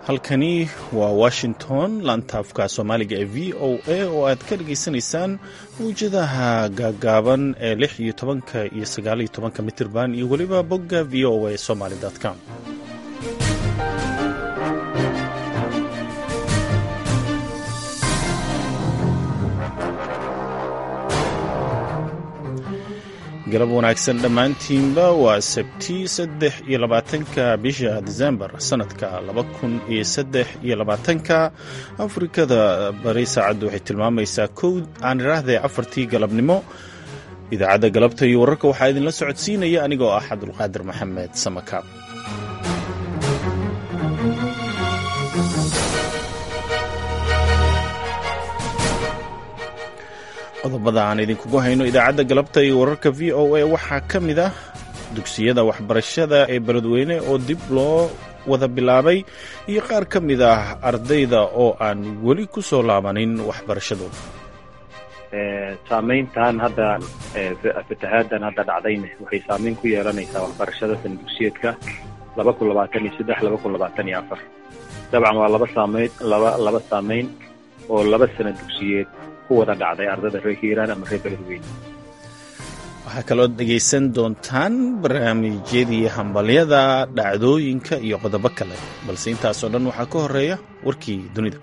halkani waa washington laantaafka soomaaliga ee v o a oo aad ka dhageysanaysaan mawjadaha gaagaaban ee lix iyo tobanka iyo sagaaliyo tobanka mitirban iyo weliba bogga v o a somaly com galab wanaagsan dhammaantiinba waa sabti saddex iyo labaatanka bisha disembar sanadka laba kun iyo saddex iyo labaatanka afrikada bari saacaddu waxay tilmaamaysaa kow aan idhaahdee afartii galabnimo idaacadda galabta iyo wararka waxaa idinla socodsiinaya anigoo ah cabdulqaadir maxamed samakaab qodobada aan idinkugu hayno idaacadda galabta iyo wararka v o a waxaa ka mid ah dugsiyada waxbarashada ee beledweyne oo dib loo wada bilaabay iyo qaar ka mid ah ardayda oo aan weli ku soo laabanin waxbarashadooda saamayntan hadda fatahaaddan hadda dhacdayna waxay saameyn ku yeelanaysaa waxbarashada sana dugsiyeedka laba kun labaatan iyo saddex laba kun labaatan iyo afar dabcan waa laba saameyn laba laba saameyn oo laba sana dugsiyeed waxaa kaloo dhegaysan doontaan barnaamijyadii hambalyada dhacdooyinka iyo qodobo kale balse intaasoo dhan waxaa ka horeeya warkii dunida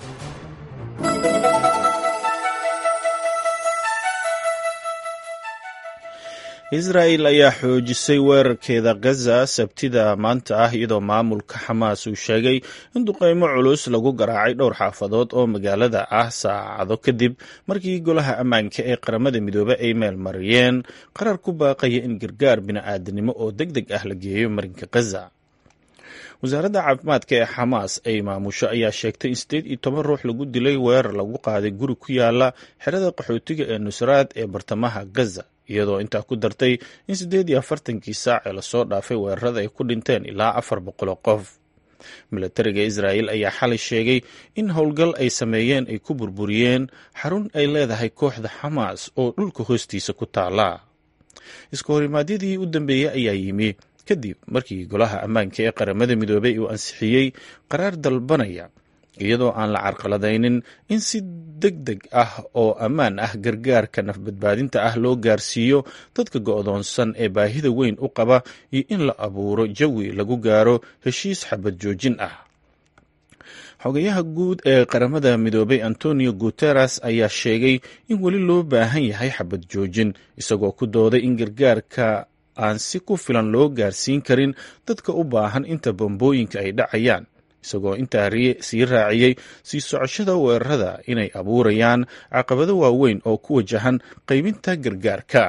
israa'el ayaa xoojisay weerarkeeda gaza sabtida maanta ah iyadoo maamulka xamaas uu sheegay in duqeymo culus lagu garaacay dhowr xaafadood oo magaalada ah saacado kadib markii golaha ammaanka ee qaramada midoobe ay meel mariyeen qarar ku baaqaya in gargaar bini'aadanimo oo deg deg ah la geeyo marinka gaza wasaaradda caafimaadka ee xamaas ay maamusho ayaa sheegtay in siddeed iyo toban ruux lagu dilay weerar lagu qaaday guri ku yaala xerada qaxootiga ee nusraad ee bartamaha gaza iyadoo intaa ku dartay in siddeed iyo afartankii saac ee lasoo dhaafay weerarada ay ku dhinteen ilaa afar boqoloo qof milatariga israa'el ayaa xalay sheegay in howlgal ay sameeyeen ay ku burburiyeen xarun ay leedahay kooxda xamaas oo dhulka hoostiisa ku taala iska horimaadyadii u dambeeyey ayaa yimi kadib markii golaha ammaanka ee qaramada midoobey uu ansixiyey qaraar dalbanaya iyadoo aan la carqaladaynin in si deg deg ah oo ammaan ah gargaarka nafbadbaadinta ah loo gaarsiiyo dadka go'doonsan ee baahida weyn u qaba iyo in la abuuro jawi lagu gaaro heshiis xabad joojin ah xogayaha guud ee qaramada midoobey antonio guteres ayaa sheegay in weli loo baahan yahay xabad joojin isagoo ku dooday in gargaarka aan si ku filan loo gaarsiin karin dadka u baahan inta bambooyinka ay dhacayaan isagoo intaa sii raaciyey sii socoshada weerarada inay abuurayaan caqabado waaweyn oo ku wajahan qaybinta gargaarka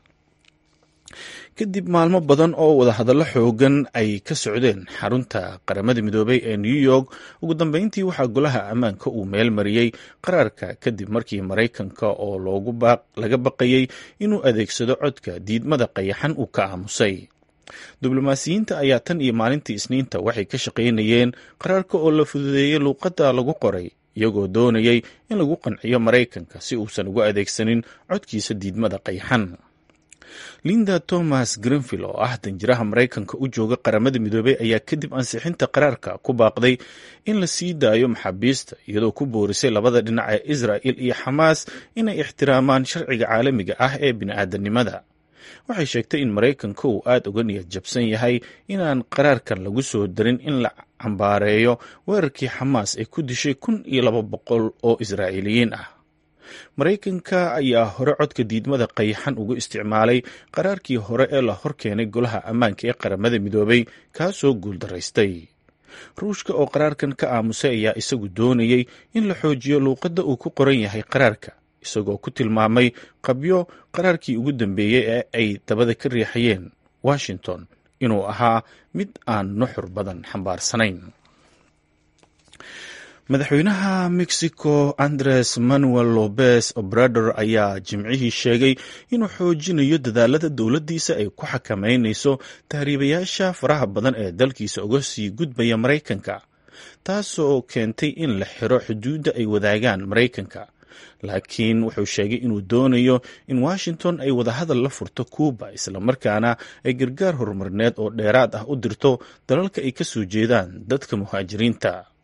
kadib maalmo badan oo wadahadallo xoogan ay ka socdeen xarunta qaramada midoobey ee new york ugu dambeyntii waxaa golaha ammaanka uu meel mariyey qaraarka kadib markii maraykanka oo laga baqayey inuu adeegsado codka diidmada qayaxan uu ka aamusay diblomaasiyiinta ayaa tan iyo maalintii isniinta waxay ka shaqaynayeen qaraarka oo la fududeeyey luuqadda lagu qoray iyagoo doonayay in lagu qanciyo maraykanka si uusan ugu adeegsanin codkiisa diidmada qayxan linda thomas greenfield oo ah danjiraha maraykanka u jooga qaramada midoobey ayaa kadib ansixinta qaraarka ku baaqday in la sii daayo maxaabiista iyadoo ku boorisay labada dhinac ee israa'el iyo xamaas inay ixtiraamaan sharciga caalamiga ah ee bini'aadanimada waxay sheegtay in maraykanka uu aada uga niyad jabsan yahay inaan qaraarkan lagu soo darin in la cambaareeyo weerarkii xamaas ay ku dishay kun iyo laba boqol oo israa'iiliyiin ah maraykanka ayaa hore codka diidmada qayaxan ugu isticmaalay qaraarkii hore ee la hor keenay golaha ammaanka ee qaramada midoobey kaasoo guuldaraystay ruushka oo qaraarkan ka aamusay ayaa isagu doonayey in la xoojiyo luuqadda uu ku qoran yahay qaraarka isagoo ku tilmaamay qabyo qaraarkii ugu dambeeyey ee ay dabada ka riixayeen washington inuu ahaa mid aan nuxur badan xambaarsanayn madaxweynaha mexico andres manuel lopez obrador ayaa jimcihii sheegay inuu xoojinayo dadaalada dowladdiisa ay ku xakameynayso tahriibayaasha faraha badan ee dalkiisa uga sii gudbaya maraykanka taasoo keentay in la xiro xuduudda ay wadaagaan maraykanka laakiin wuxuu sheegay inuu doonayo in washington ay wadahadal la furto cuuba islamarkaana ay gargaar horumarineed oo dheeraad ah u dirto dalalka ay ka soo jeedaan dadka muhaajiriinta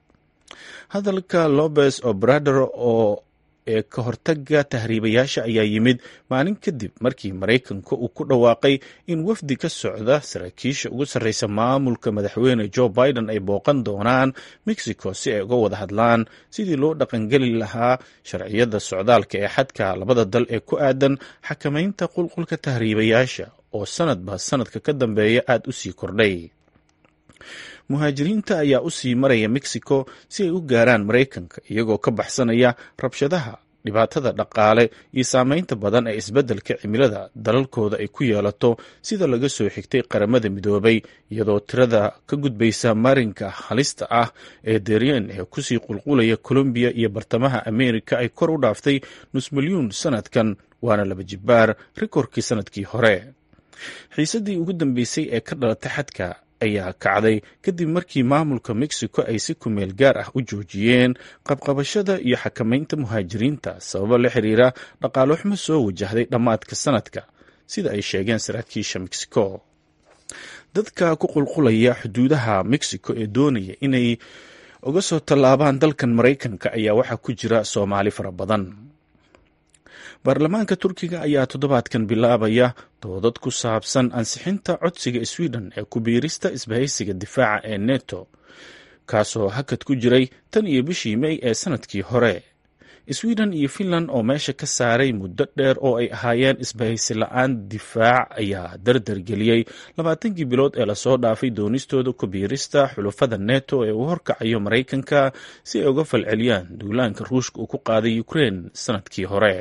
hadalka lobes obrador oo ee ka hortaga tahriibayaasha ayaa yimid maalin kadib markii maraykanka uu ku dhawaaqay in wafdi ka socda saraakiisha ugu sarreysa maamulka madaxweyne joe biden ay booqan doonaan mexico si ay uga wada hadlaan sidii loo dhaqangeli lahaa sharciyada socdaalka ee xadka labada dal ee ku aadan xakamaynta qulqulka tahriibayaasha oo sanadba sanadka ka dambeeya aada u sii kordhay muhaajiriinta ayaa u sii maraya mexico si ay u gaaraan maraykanka iyagoo ka baxsanaya rabshadaha dhibaatada dhaqaale iyo saameynta badan ee isbeddelka cimilada dalalkooda ay ku yeelato sida laga soo xigtay qaramada midoobay iyadoo tirada ka gudbaysa marinka halista ah ee darien ee kusii qulqulaya colombiya iyo bartamaha amerika ay kor u dhaaftay nus milyuun sanadkan waana laba jibbaar rikorkii sanadkii hore xiisadii ugu dambeysay ee ka dhalatay xadka ayaa kacday kadib markii maamulka mexico ay si kumeel gaar ah u joojiyeen qabqabashada iyo xakamaynta muhaajiriinta sababo la xiriira dhaqaalo xumo soo wajahday dhammaadka sanadka sida ay sheegeen saraakiisha mexico dadka ku qulqulaya xuduudaha mexico ee doonaya inay uga soo tallaabaan dalkan maraykanka ayaa waxaa ku jira soomaali fara badan baarlamaanka turkiga ayaa toddobaadkan bilaabaya doodad ku saabsan ansixinta codsiga sweden ee kubiirista isbahaysiga difaaca ee neto kaasoo hakad ku jiray tan iyo bishii mey ee sanadkii hore sweden iyo finland oo meesha ka saaray muddo dheer oo ay ahaayeen isbahaysi la-aan difaac ayaa dardar geliyey labaatankii bilood ee lasoo dhaafay doonistooda kubiirista xulufada neto ee uu horkacayo maraykanka si ay uga falceliyaan duulaanka ruushka uu ku qaaday ukrein sanadkii hore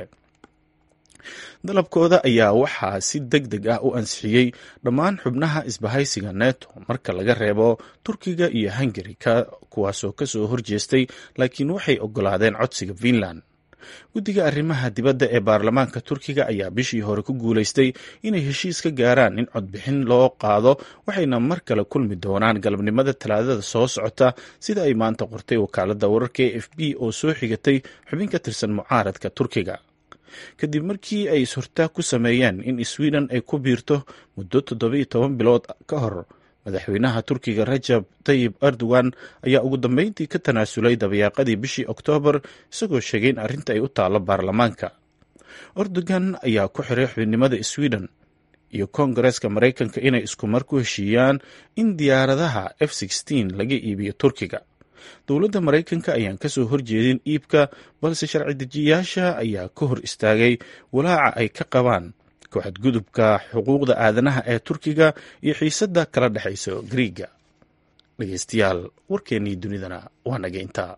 dalabkooda ayaa waxaa si deg deg ah u ansixiyey dhammaan xubnaha isbahaysiga neto marka laga reebo turkiga iyo hungari kuwaasoo kasoo horjeestay laakiin waxay ogolaadeen codsiga finland guddiga arrimaha dibadda ee baarlamaanka turkiga ayaa bishii hore ku guulaystay inay heshiis ka gaaraan in codbixin loo qaado waxayna mar kale kulmi doonaan galabnimada talaadada soo socota sida ay maanta qortay wakaaladda wararka e f b oo soo xigatay xubin ka tirsan mucaaradka turkiga kadib markii ay is-hortaag ku sameeyeen in sweden ay ku biirto muddo toddobiyo toban bilood ka hor madaxweynaha turkiga rajab tayib erdogan ayaa ugu dambeyntii ka tanaasulay dabayaaqadii bishii oktoobar isagoo sheegay in arrinta ay u taallo baarlamaanka erdogan ayaa ku xiray xubinimada sweden iyo koongareeska maraykanka inay iskumar ku heshiiyaan in diyaaradaha f laga iibiyo turkiga dowladda maraykanka ayaan kasoo horjeedin iibka balse sharci dejiyaasha ayaa ka hor istaagay walaaca ay ka qabaan kooxadgudubka xuquuqda aadanaha ee turkiga iyo xiisadda kala dhexaysa griiga dhegeystayaal warkeennii dunidana waa naga intaa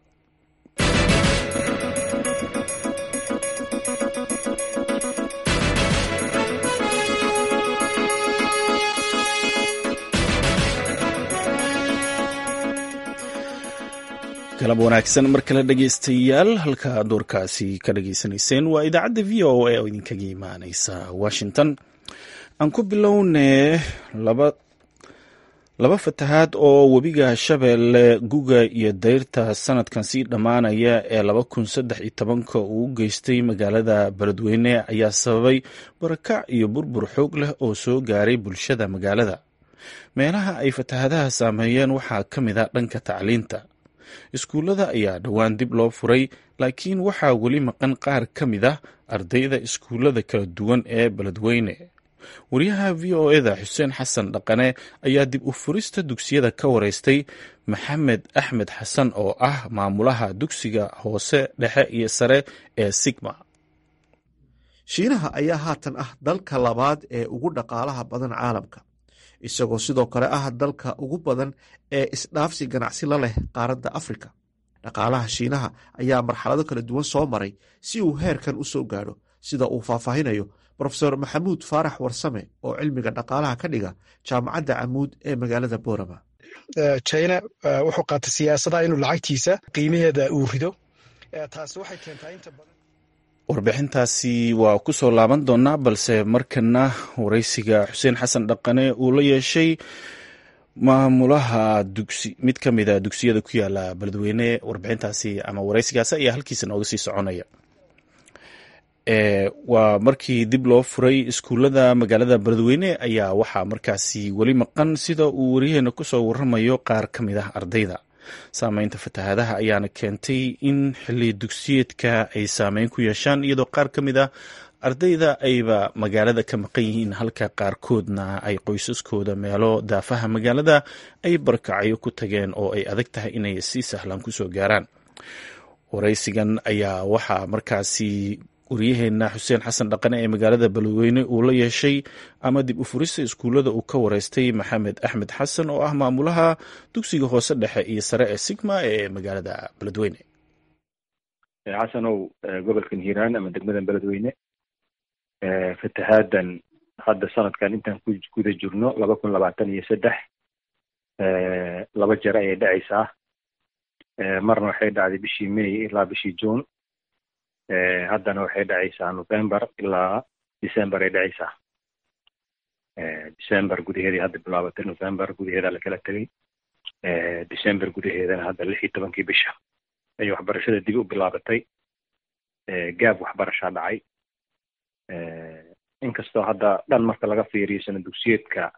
galab wanaagsan mar kale dhegeystayaal halka doorkaasi ka dhageysanayseen waa idaacadda v o a oo idinkaga imaaneysa washington aan ku bilownee laba laba fatahaad oo webiga shabeelle guga iyo dayrta sanadkan sii dhammaanaya ee laba kun saddex iyo tobanka uu u geystay magaalada beledweyne ayaa sababay barakac iyo burbur xoog leh oo soo gaaray bulshada magaalada meelaha ay fatahaadaha saameeyeen waxaa ka mid a dhanka tacliinta iskuullada ayaa dhowaan dib loo furay laakiin waxaa weli maqan qaar ka mid ah ardayda iskuullada kala duwan ee beledweyne wariyaha v o eda xuseen xasan dhaqane ayaa dib u furista dugsiyada ka wareystay maxamed axmed xasan oo ah maamulaha dugsiga hoose dhexe iyo sare ee sigma shiinaha ayaa haatan ah dalka labaad ee ugu dhaqaalaha badan caalamka isagoo sidoo kale ah dalka ugu badan ee isdhaafsi ganacsi la leh qaaradda afrika dhaqaalaha shiinaha ayaa marxalado kala duwan soo maray si uu heerkan u soo gaadho sida uu faahfaahinayo rofeor maxamuud faarax warsame oo cilmiga dhaqaalaha ka dhiga jaamacadda camuud ee magaalada boorama china wuxuu qaatay siyaasada inuu lacagtiisa qiimaheeda uu rido taasi waxay keentaa inta badan warbixintaasi waa ku soo laaban doonaa balse markana wareysiga xuseen xasan dhaqane uu la yeeshay maamulaha dugsi mid ka mida dugsiyada ku yaala beledweyne warbixintaasi ama wareysigaasi ayaa halkiisa nooga sii soconaya waa markii dib loo furay iskuullada magaalada beledweyne ayaa waxaa markaasi weli maqan sida uu wariyaheena kusoo waramayo qaar ka mid ah ardayda saameynta fatahaadaha ayaana keentay in xilli dugsiyeedka ay saameyn ku yeeshaan iyadoo qaar ka mid a ardayda ayba magaalada ka maqan yihiin halka qaarkoodna ay qoysaskooda meelo daafaha magaalada ay barkacyo ku tageen oo ay adag tahay inay si sahlan kusoo gaaraan waraysigan ayaa waxaa markaasi waryaheena xuseen xasan dhaqane ee magaalada beledweyne uu la yeeshay ama dib u furista iskuullada uu ka wareystay maxamed axmed xasan oo ah maamulaha dugsiga hoose dhexe iyo sare ee sigma ee magaalada beledweyne xasanow gobolkan hiiraan ama degmadan beledweyne fatahaadan hadda sanadkan intaan ku guda jirno laba kun labaatan iyo saddex laba jeer ayay dhacaysaa marna waxay dhacday bishii may ilaa bishii june haddana waxay dhacaysaa november ilaa december ay dhacaysaa december gudaheedii hadda bilaabatay november gudaheeda lakala tegay december gudaheedana hadda lix iyo tobankii bisha ayay waxbarashada dib u bilaabatay gaab waxbarashaa dhacay inkastoo hadda dhan marka laga fiiriyo sana dugsiyeedka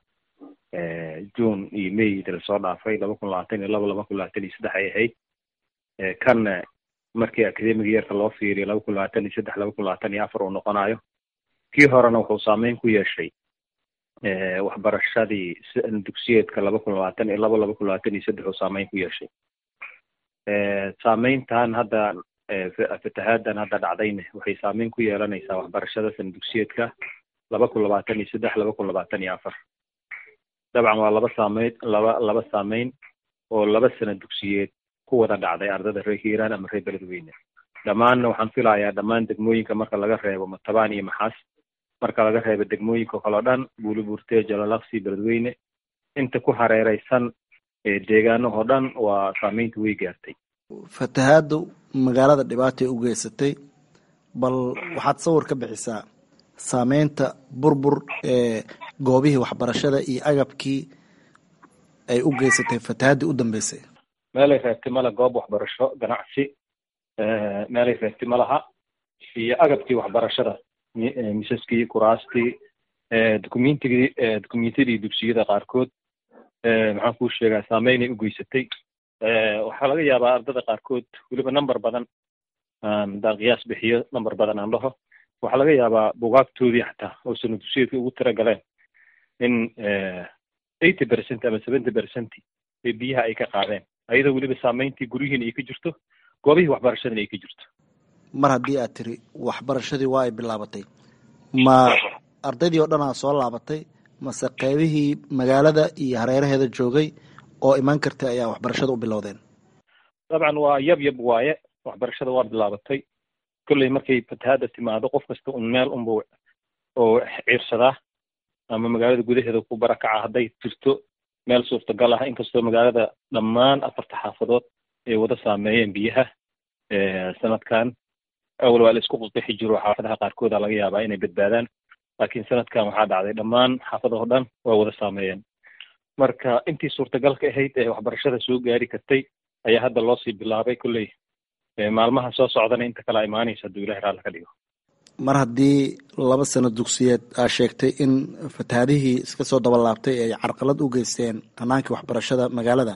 june iyo may lasoo dhaafay laba kun labaatan iyo laba laba kun labaatan iyo saddex ay ahayd kanna markii academiga yeerka loo fiiriyo laba kun labaatan iyo saddex laba kun labaatan iyo afar uu noqonayo kii horena wuxuu saameyn ku yeeshay waxbarashadii dugsiyeedka laba kun labaatan iyo laba laba kun labaatan iyo saddex uu saameyn ku yeeshay saameyntan hadda fatahaadan hadda dhacdayna waxay saameyn ku yeelanaysaa waxbarashada sana dugsiyeedka laba kun labaatan iyo saddex laba kun labaatan iyo afar dabcan waa laba saameyn laba laba saameyn oo laba sana dugsiyeed ku wada dhacday ardada reer hiiraan ama reer beledweyne dhammaanna waxaan filayaa dhammaan degmooyinka marka laga reebo matabaan iyo maxaas marka laga reebo degmooyinka kaleo dhan buulibuurtee jalalaqsi beledweyne inta ku hareereysan deegaanahoo dhan waa saameynta way gaartay fatahaadu magaalada dhibaatay u geysatay bal waxaad sawir ka bixisaa saameynta burbur ee goobihii waxbarashada iyo agabkii ay u geysatay fatahaadii u dambeysay meelay reebtay male goob waxbarasho ganacsi meelay reebtay ma laha iyo agabkii waxbarashada misaskii kuraastii documentigii documentadii dugsiyada qaarkood maxaan kuu sheegaa saameynay u geysatay waxaa laga yaabaa ardada qaarkood weliba number badan haddaan qiyaas bixiyo number badan aan dhaho waxaa laga yaabaa bugaagtoodii xataa oo sana dugsiyeedka ugu tira galeen in eighty percent ama seventy percent ee biyaha ay ka qaadeen ayadoo weliba saameyntii guryihiina ay ka jirto goobihii waxbarashadana ay ka jirto mar haddii aad tiri waxbarashadii waa ay bilaabatay ma ardaydii oo dhan aa soo laabatay mase qeybihii magaalada iyo hareeraheeda joogay oo imaan kartay ayaa waxbarashada u bilowdeen dabcan waa yab yab waaye waxbarashada waa bilaabatay kolley markay fatahaada timaado qof kasta un meel unbuu oo ciirsadaa ama magaalada gudaheeda ku barakaca hadday jirto meel suurtagal ah inkastoo magaalada dhammaan afarta xaafadood ay wada saameeyeen biyaha sanadkan awal waa la isku qixi jiro xaafadaha qaarkooda laga yaabaa inay badbaadaan laakiin sanadkan waxaa dhacday dhammaan xaafadahoo dhan waa wada saameeyeen marka intii suurtagalka ahayd ee waxbarashada soo gaari kartay ayaa hadda loo sii bilaabay kolley maalmaha soo socdana inta kala imaanaysa hadduu ilahi raalla ka dhigo mar haddii laba sano dugsiyeed aa sheegtay in fatahaadihii iska soo dabalaabtay ay carqalad u geysteen hanaankii waxbarashada magaalada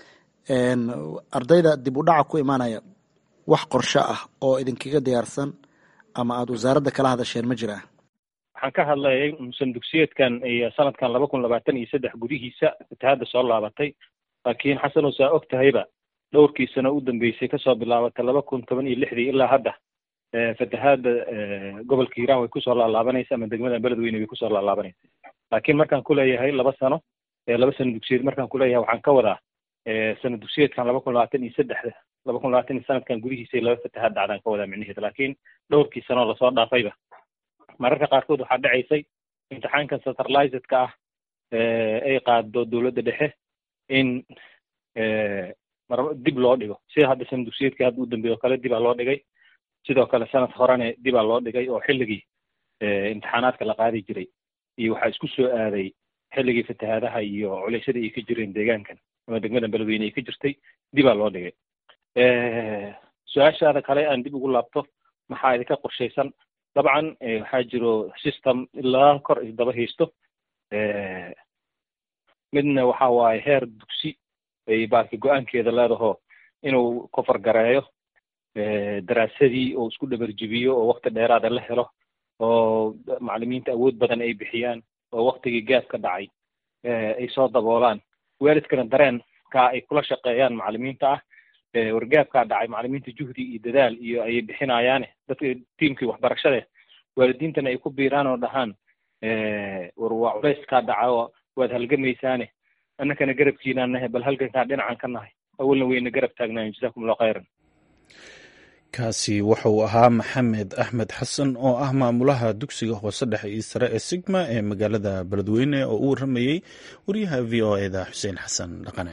ardayda dib u dhaca ku imaanaya wax qorsho ah oo idinkaga diyaarsan ama aada wasaaradda kala hadasheen ma jiraa waxaan ka hadlayay san dugsiyeedkan iyo sanadkan laba kun labaatan iyo saddex gudihiisa fatahaadda soo laabatay laakiin xasan oo saa og tahayba dhowrkii sano u dambeysay kasoo bilaabatay laba kun toban iyo lixdii ilaa hadda fatahaadda gobolka hiiraan way kusoo laalaabanaysa ama degmada beledweyne way kusoo laalaabanaysa laakiin markaan kuleeyahay laba sano laba sano dugsiyeed markaan kuleeyahay waxaan ka wadaa sano dugsiyeedkan laba kun labaatan iyo saddexda laba kun labaatan iyo sanadkan gudihiisa laba fatahaad dhacdaan ka wadaa micnaheeda laakiin dhowrkii sanoo lasoo dhaafayba mararka qaarkood waxaa dhacaysay imtixaankan satellizedka ah ay qaado dowladda dhexe in dib loo dhigo sida hadda sana dugsiyeedkii hadda u dambeeyo kale dibaa loo dhigay sidoo kale sanad horene dibaa loo dhigay oo xilligii imtixaanaadka la qaadi jiray iyo waxaa isku soo aaday xilligii fatahaadaha iyo culeysyada ay ka jireen deegaankan ama degmada beledweyne ay ka jirtay dibaa loo dhigay su-aashaada kale aan dib ugu laabto maxaa idinka qorshaysan dabcan waxaa jiro system ilaa kor isdaba haysto midna waxa waaye heer dugsi ay baarki go-aankeeda leedaho inuu kofar gareeyo daraasadii oo isku dhabarjibiyo oo wakti dheeraada la helo oo macalimiinta awood badan ay bixiyaan oo waktigii gaas ka dhacay ay soo daboolaan waalidkana dareenka ay kula shaqeeyaan macalimiinta ah wargaabkaa dhacay macalimiinta juhdi iyo dadaal iyo ayay bixinayaane dadka tiimkii waxbarashade waalidiintana ay ku biiraan oo dhahaan war waa culayskaa dhaca oo waad halgamaysaane annakana garabkiinaan nahay bal halgankaa dhinacan ka nahay awalna weyna garab taagnaayen jasakum allahu khayran kaasi wuxuu ahaa maxamed axmed xasan oo ah maamulaha dugsiga hoose dhexe iyo sare ee sigma ee magaalada beledweyne oo u waramayey wariyaha v o eda xuseen xasan dhaqane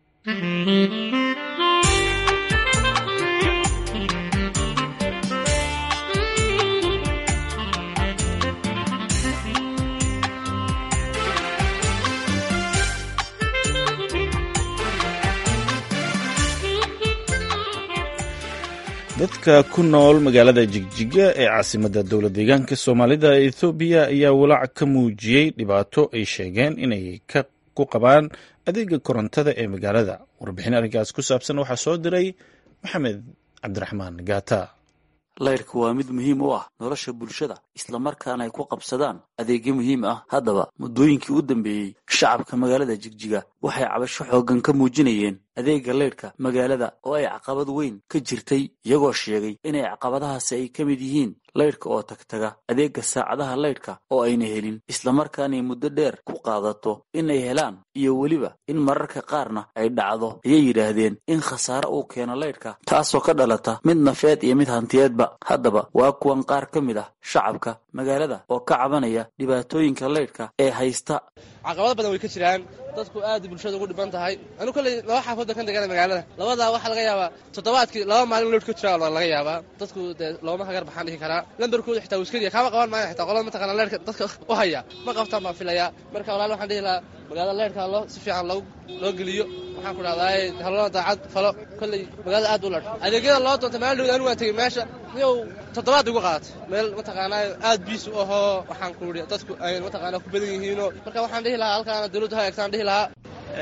dadka ku nool magaalada jigjiga ee caasimadda dowla deegaanka soomaalida ee ethoobiya ayaa walaac ka muujiyey dhibaato ay sheegeen inay ku qabaan adeega korontada ee magaalada warbixin arrinkaas ku saabsan waxaa soo diray maxamed cabdiraxmaan gaata laydhka waa mid muhiim u ah nolosha bulshada islamarkaana ay ku qabsadaan adeegyo muhiim ah haddaba muddooyinkii u dambeeyey shacabka magaalada jigjiga waxay cabasho xooggan ka muujinayeen adeegga laydhka magaalada oo ay caqabad weyn ka jirtay iyagoo sheegay inay caqabadahaasi ay ka mid yihiin laydhka oo tagtaga adeegga saacadaha laydhka oo ayna helin islamarkaanay muddo dheer ku qaadato inay helaan iyo weliba in mararka qaarna ay dhacdo ayay yidhaahdeen in khasaare uu keeno laydhka taasoo ka dhalata mid nafeed iyo mid hantiyeedba haddaba waa kuwan qaar ka mid ah shacabka magaalada oo ka cabanaya dhibaatooyinka laydhka ee haysta caqabado badan way ka jiraan dadku aad bulshada ugu dhiban tahay anu kolley laba xaafoodda kan degana magaalada labadaa waxaa laga yaabaa toddobaadkii laba maalin loodh ka jira laga yaabaa dadku dee looma hagar baxaan dhihi karaa lambarkooda xitaa wuu iska diya kaama qaban maayo xitaa qolada mataqana leerhka dadka u haya ma qabtaan baan filayaa marka walaal waxaan dhihi lahaa magaalada leerhka loo si fiican loo loo geliyo waxaan ku dhahdaa halona daacad falo kolley magaalada aad u ladh adeegyada loo doonta maalin dhowd anu waan tegey meesha niyow toddobaad igu qaadatay meel mataqaanaa aad biis u ahoo waxaan ku idhi dadku ay mataqaanaa ku badan yihiinoo marka waxaan dhihi lahaa halkaana dawladdu ha eegtaan dhihi lahaa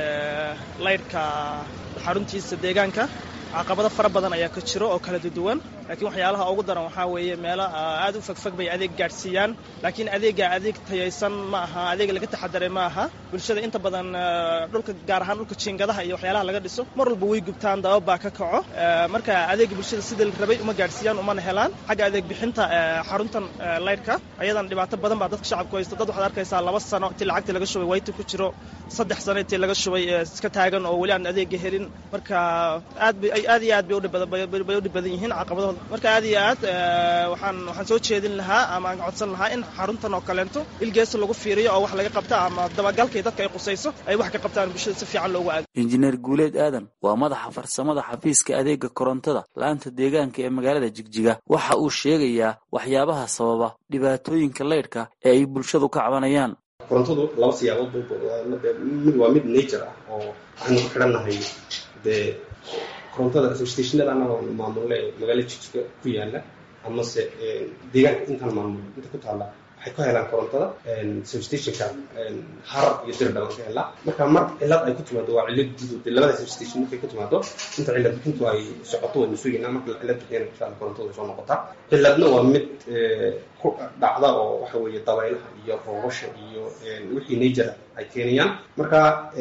laydhka xaruntiisa deegaanka caqabado fara badan ayaa ka jiro oo kala duwan laakiin waxyaalaha ugu daran waxaa weeye meelo aad u fogfog bay adeeg gaadhsiiyaan laakiin adeega adeeg tayaysan ma aha adeeg laga taxadaray ma aha bulshada inta badan dhulka gaar ahaan dhulka jiingadaha iyo waxyaalaha laga dhiso mar walba way gubtaan dabab baa ka kaco marka adeega bulshada sida la rabay uma gaadhsiiyaan umana helaan xagga adeeg bixinta xaruntan laydhka ayadan dhibaato badan baa dadka shacabku haysta dad waxaad arkaysaa laba sano intii lacagtii laga shubay wayti ku jiro saddex sano intii laga shubay iska taagan oo weli aan adeega helin marka aad bay aad iyo aad bay udhibbay u dhib badan yihiin caqabadahooda marka aad iyo aad waxaan waxaan soo jeedin lahaa ama aan codsan lahaa in xaruntan oo kaleento ilgeesa lagu fiiriyo oo wax laga qabta ama dabagalkay dadka ay qusayso ay wax ka qabtaan bulshada si fiican loogu aado injineer guuleed aadan waa madaxa farsamada xafiiska adeega korontada la-aanta deegaanka ee magaalada jigjiga waxa uu sheegayaa waxyaabaha sababa dhibaatooyinka laydhka ee ay bulshadu ka cabanayaan korontadu laba siyaabood mid waa mid nature ah oo waxaynu ku xidhannahay dee korontada stationada annaga maamulle magaalo jigjiga ku yaala amase deegaanka intaan maamul inta ku taalla waxay ka helaan korontada substationka harar iyo dirdhaban ka helaa marka mar cilad ay ku timaado waa cilad guud labada substation markay ku timaado inta cilad bixintu ay socoto waynu sugaynaa marka cilad bixiyana insha alla korontada way soo noqotaa ciladna waa mid ku dhacda oo waxa weeye dabaylaha iyo roobasha iyo wixii nature ay keenayaan marka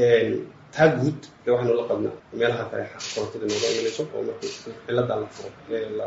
taa guud ee waxaynu la qabnaa meelaha kale korontada nooga imanayso oo marka cilada la furo la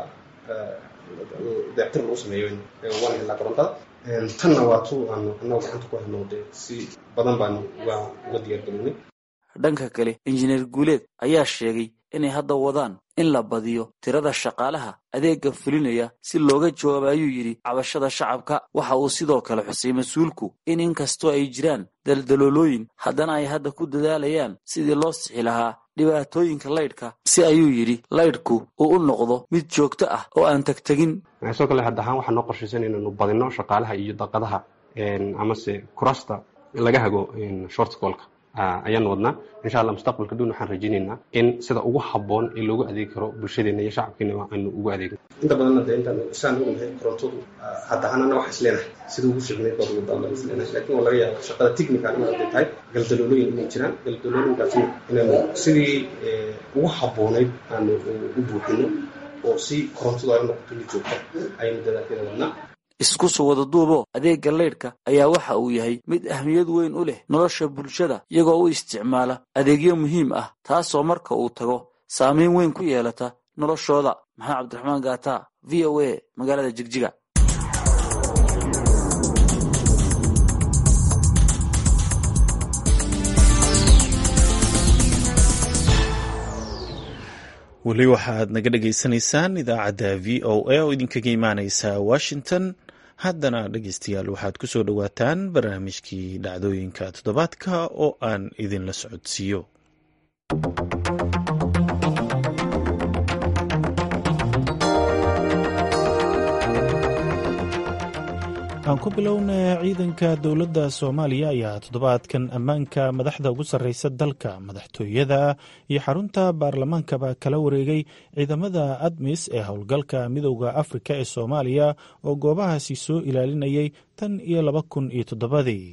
dayactir lagu sameeyo waan helnaa korontada tanna waa tu aanu annagu gacanta ku helno dee si badan baanu uga uga diyaargarownay dhanka kale injineer guuleed ayaa sheegay inay hadda wadaan in la badiyo tirada shaqaalaha adeega fulinaya si looga jawaabo ayuu yidhi cabashada shacabka waxa uu sidoo kale xusay mas-uulku in inkastoo ay jiraan daldaloolooyin haddana ay hadda ku dadaalayaan sidii loo sixi lahaa dhibaatooyinka laydhka si ayuu yidhi laydhku uu u noqdo mid joogto ah oo aan tagtegin sidoo kale hadda ahaan waxaan noo qorshaysan inaynu badino shaqaalaha iyo daqadaha amase kurasta laga hago shortcolka ayaan wadnaa insha allah mustaqbalka dhown waxaan rajaynaynaa in sida ugu habboon ee loogu adeegi karo bulshadeena iyo shacabkeena aanu ugu adeegno inta badanna de intaan isaan ognahay korontadu hadda ahanana wax isleenahay sida ugu fiicnayd baad ugu daalan isleenahay laakiin waa laga yaaba shaqada technical in hadday tahay galdaloolooyin inay jiraan galdaloolooyinkaasna inaanu sidii ugu habboonayd aanu u buuxino oo si korontadu ay u noqoto mid joogta ayaynu dadaalkeeda wadnaa isku soo wada duubo adeegga leydhka ayaa waxa uu yahay mid ahmiyad weyn u leh nolosha bulshada iyagoo u isticmaala adeegyo muhiim ah taasoo marka uu tago saamayn weyn ku yeelata noloshooda maxamed cabdiraxmaan gaata v o a magaalada jigjiga weli waxaad naga dhagaysanaysaan idaacadda v o a oo idinkaga imaaneysa washington haddana dhegeystayaal waxaad ku soo dhowaataan barnaamijkii dhacdooyinka toddobaadka oo aan idinla socodsiiyo aan ku bilowna ciidanka dowladda soomaaliya ayaa toddobaadkan ammaanka madaxda ugu sarreysa dalka madaxtooyada iyo xarunta baarlamaankaba kala wareegay ciidamada admis ee howlgalka midowda afrika ee soomaaliya oo goobahaasi soo ilaalinayay tan iyo laba kun iyo toddobadii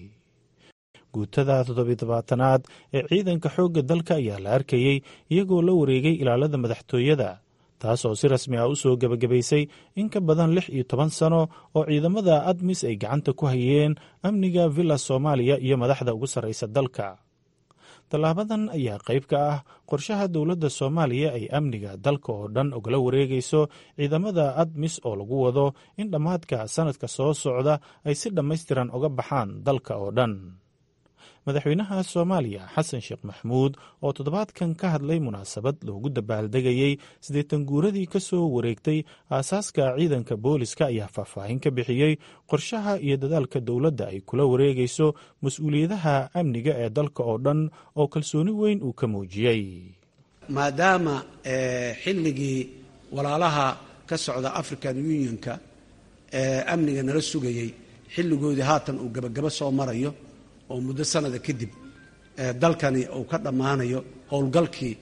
guutada toddobiidabaatanaad ee ciidanka xoogga dalka ayaa la arkayey iyagoo la wareegay ilaalada madaxtooyada taas oo si rasmi ah u soo gebagabaysay in ka badan lix iyo toban sano oo ciidamada admis ay gacanta ku hayeen amniga villa soomaaliya iyo madaxda ugu sarreysa dalka tallaabadan ayaa qayb ka ah qorshaha dowladda soomaaliya ay amniga dalka oo dhan ogala wareegayso ciidamada admis oo lagu wado in dhammaadka sannadka soo socda ay si dhammaystiran uga baxaan dalka oo dhan madaxweynaha soomaaliya xasan sheekh maxmuud oo toddobaadkan ka hadlay munaasabad loogu dabaaldegayey siddeetan guuradii ka soo wareegtay aasaaska ciidanka booliska ayaa faahfaahin ka bixiyey qorshaha iyo dadaalka dowladda ay kula wareegayso mas-uuliyadaha amniga ee dalka oo dhan oo kalsooni weyn uu ka muujiyey maadaama xilligii walaalaha ka socda african unionka ee amniga nala sugayey xilligoodii haatan uu gabagabo soo marayo oo muddo sanada kadib dalkani uu ka dhammaanayo howlgalkii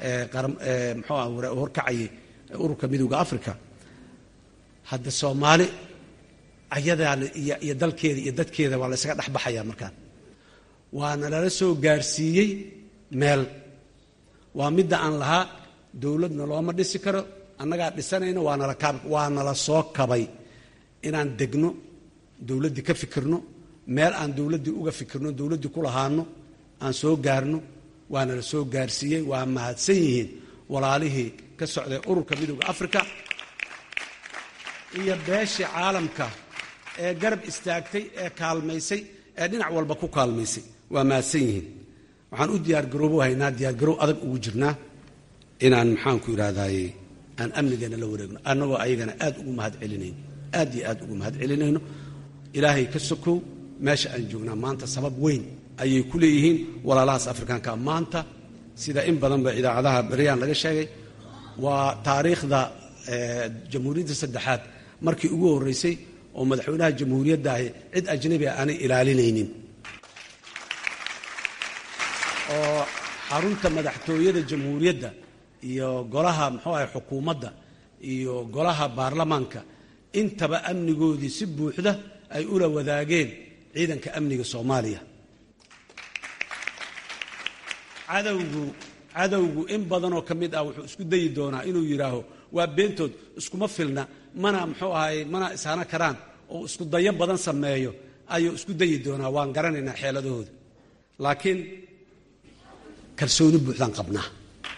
muxuu ah horkacayay ururka midowda africa hadda soomaali ayadaa iyo dalkeeda iyo dadkeeda waa la ysaga dhexbaxayaa markaan waana lala soo gaarsiiyey meel waa midda aan lahaa dowladna looma dhisi karo annagaa dhisanayno waanala kaab waa nala soo kabay inaan degno dowladdii ka fikirno meel aan dowladdii uga fikirno dowladdii ku lahaano aan soo gaarno waana la soo gaarsiiyey waa mahadsan yihiin walaalihii ka socday ururka midowda africa iyo beeshii caalamka ee garab istaagtay ee kaalmaysay ee dhinac walba ku kaalmaysay waa mahadsan yihiin waxaan u diyaargaroobo haynaa diyaargaroow adag ugu jirnaa inaan maxaanku idhahdaaye aan amnigeena la wareegno annagoo ayagana aad ugu mahad celinayno aad iyo aad ugu mahad celinayno ilaahay ka sokow meesha aan joognaa maanta sabab weyn ayay ku leeyihiin walaalahaas afrikaanka maanta sida in badanba idaacadaha beryaan laga sheegay waa taariikhda jamhuuriyadda saddexaad markii ugu horreysay oo madaxweynaha jamhuuriyadda ahi cid ajnabi a aanay ilaalinaynin oo xarunta madaxtooyada jamhuuriyadda iyo golaha muxuu ahay xukuumadda iyo golaha baarlamaanka intaba amnigoodii si buuxda ay ula wadaageen ciidanka amniga soomaaliya cadowgu cadowgu in badanoo ka mid ah wuxuu isku dayi doonaa inuu yidhaaho waa beentood iskuma filna mana muxuu ahay mana ishana karaan oo isku dayo badan sameeyo ayuu isku dayi doonaa waan garanaynaa xeeladahooda laakiin kalsooni buuxdaan qabnaa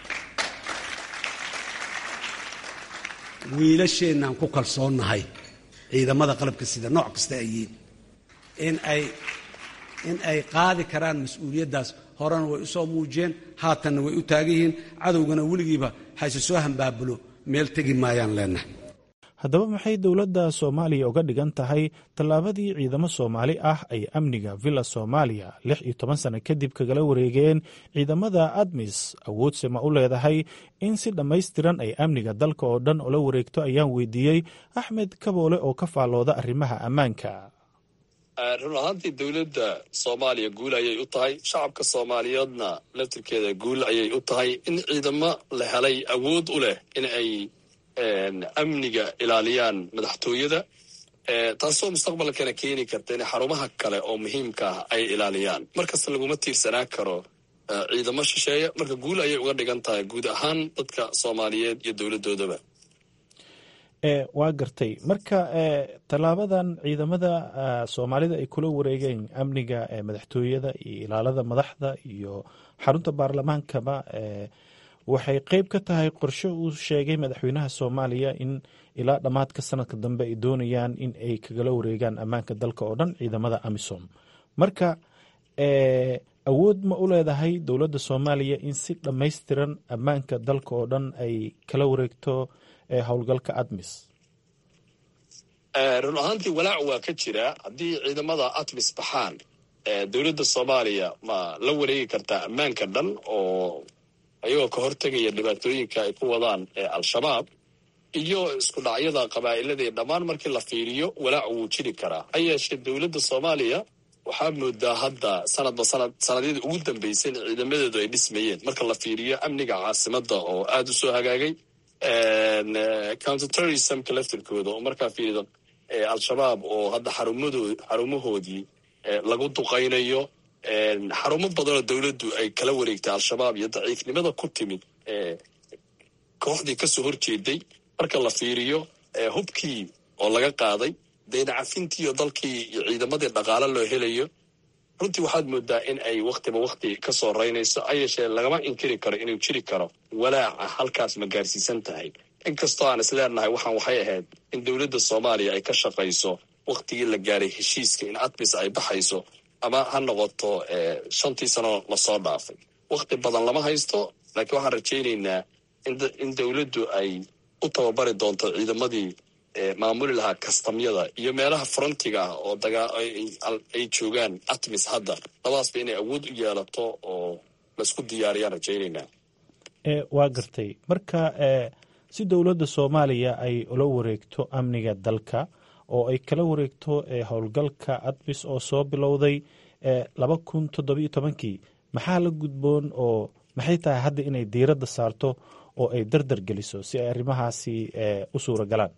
wiilasheennaan ku kalsoonnahay ciidamada qalabka sida nooc kasta ay yihiin in ay in ay qaadi karaan mas-uuliyaddaas horena way u soo muujiyeen haatanna way u taagan yihiin cadowgana weligiiba hayse soo hambaabulo meel tegi maayaan leenahay haddaba maxay dowladda soomaaliya uga dhigan tahay tallaabadii ciidamo soomaali ah ay amniga villa soomaaliya lix iyo toban sano kadib kagala wareegeen ciidamada admis awoodse ma u leedahay in si dhammaystiran ay amniga dalka oo dhan ula wareegto ayaan weydiiyey axmed kaboole oo ka faallooda arrimaha ammaanka run ahaantii dowladda soomaaliya guul ayay u tahay shacabka soomaaliyeedna laftirkeeda guul ayay u tahay in ciidamo la helay awood u leh in ay amniga ilaaliyaan madaxtooyada taasoo mustaqbalkana keeni karta in xarumaha kale oo muhiimka ah ay ilaaliyaan markasta laguma tiirsanaan karo ciidamo shisheeye marka guul ayay uga dhigan tahay guud ahaan dadka soomaaliyeed iyo dowladdoodaba waa gartay marka tallaabadan ciidamada soomaalida ay kula wareegeen amniga madaxtooyada iyo ilaalada madaxda iyo xarunta baarlamaankaba waxay qeyb ka tahay qorshe uu sheegay madaxweynaha soomaaliya in ilaa dhammaadka sanadka dambe ay doonayaan in ay kagala wareegaan ammaanka dalka oo dhan ciidamada amisom marka awood ma u leedahay dowladda soomaaliya in si dhammaystiran ammaanka dalka oo dhan ay kala wareegto howlgalka admis run ahaantii walaac waa ka jira haddii ciidamada admis baxaan dowladda soomaaliya ma la wareegi kartaa ammaanka dhan oo ayagoo ka hortegaya dhibaatooyinka ay ku wadaan al-shabaab iyo isku dhacyada qabaa'illadii dhammaan markii la fiiriyo walaac wuu jiri karaa ha yeeshee dowladda soomaaliya waxaa moodaa hadda sanadba sanad sanadyadii ugu dambeysay in ciidamadeedu ay dhismayeen marka la fiiriyo amniga caasimadda oo aada u soo hagaagay counterterrorismka laftirkooda oo markaa fiirido al-shabaab oo hadda xarumado xarumahoodii lagu duqaynayo xarumo badanoo dowladdu ay kala wareegtay al-shabaab iyo daciifnimada ku timid kooxdii kasoo horjeeday marka la fiiriyo hubkii oo laga qaaday deyna cafintiiyo dalkii iyo ciidamadii dhaqaale loo helayo runtii waxaad moodaa in ay waktiba wakti ka soo raynayso ha yeeshee lagama inkiri karo inuu jiri karo walaaca halkaas ma gaarsiisan tahay inkastoo aan is leenahay waxaan waxay ahayd in dowladda soomaaliya ay ka shaqayso waktigii la gaaray heshiiska in admis ay baxayso ama ha noqoto shantii sano lasoo dhaafay wakti badan lama haysto laakiin waxaan rajaynaynaa in dowladdu ay u tababari doonto ciidamadii maamuli lahaa kastamyada iyo meelaha frontiga ah oo ay joogaan atmis hadda labadaasba inay awood u yeelato oo laisku diyaariyaan rajaynaynaa waa gartay marka si dowladda soomaaliya ay ula wareegto amniga dalka oo ay kala wareegto howlgalka admis oo soo bilowday laba kun toddobiyo tobankii maxaa la gudboon oo maxay tahay hadda inay diiradda saarto oo ay dardar geliso si ay arrimahaasi u suura galaan